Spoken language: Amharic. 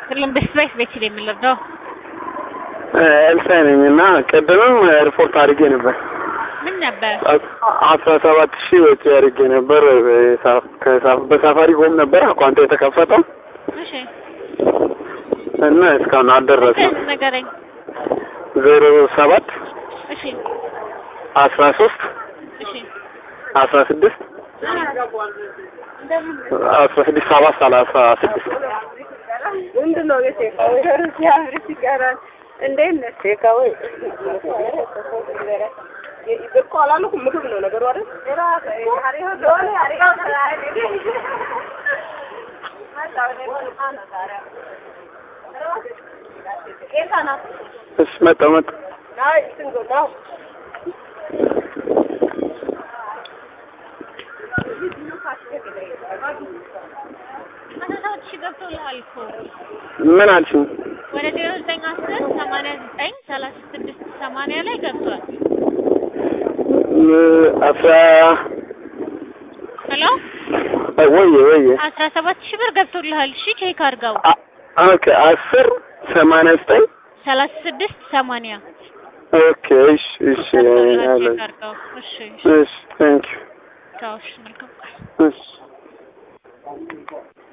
ሁሉም በስፔስ ቤት የምንረዳው ኤልሳይ ነኝ እና ቅድምም ሪፖርት አድርጌ ነበር። ምን ነበር? አስራ ሰባት ሺህ ወጪ አድርጌ ነበር። በሳፋሪ ኮም ነበር አኳንቶ የተከፈተው እሺ እና እስካሁን አልደረሰም። ስንት ንገረኝ። ዜሮ ሰባት እሺ አስራ ሶስት እሺ አስራ ስድስት አስራ ስድስት ሰባት ሰላሳ ስድስት ምንድን ነው የሴካው ሲያምርስ ይቀራል። እንዴት ነህ ሴካው? እኮ አላልኩም ምግብ ነው ነገሩ አይደል? እሺ መጣሁ መጣሁ። አስራ ሰባት ሺህ ገብቶልሃል እኮ ምን አልሽኝ? ወደ ዜሮ ዘጠኝ አስር ሰማንያ ዘጠኝ ሰላሳ ስድስት ሰማንያ ላይ ገብቷል። አስራ ሄሎ ወየ ወየ አስራ ሰባት ሺህ ብር ገብቶልሃል። እሺ ቼክ አድርገው። አ- ኦኬ አስር ሰማንያ ዘጠኝ ሰላሳ ስድስት ሰማንያ ኦኬ እሺ እሺ ገብቶልሃል። ያለ ቼክ አድርገው። እሺ እሺ እሺ ቴንክ ቻው። እሺ መልካም ቀን። ዩ እሺ